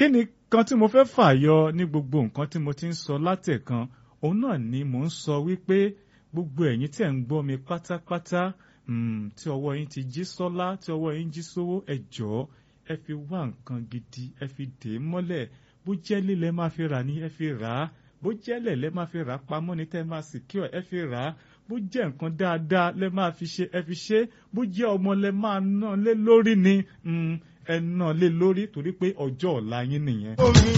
kí ni kan tí mo fẹ́ fàyọ ní gbogbo nǹkan tí mo ti ń sọ látẹ̀kan òun náà ni mò ń sọ wípé gbogbo ẹ̀yin tí ẹ̀ ń gbọ́ mi pátápátá tí ọwọ́ yín ti jí sọ́lá tí ọwọ́ yín jí sówó ẹ jọ̀ọ́ ẹ fi wá nǹkan gidi ẹ fi dè é mọ́lẹ̀ bó jẹ́ lílẹ̀ máa fi rà ní ẹ fi rà á bó jẹ́ lẹ̀lẹ́ máa fi rà á pamọ́ ní tẹ́ máa secure ẹ fi rà á bó jẹ́ nǹkan dáadáa lẹ máa fi ṣe ẹ fi ṣe bó jẹ́ ọmọ lẹ máa ná lé lórí ni ẹ ná lé lórí torí pé ọjọ́ ọ̀la yín nìyẹn.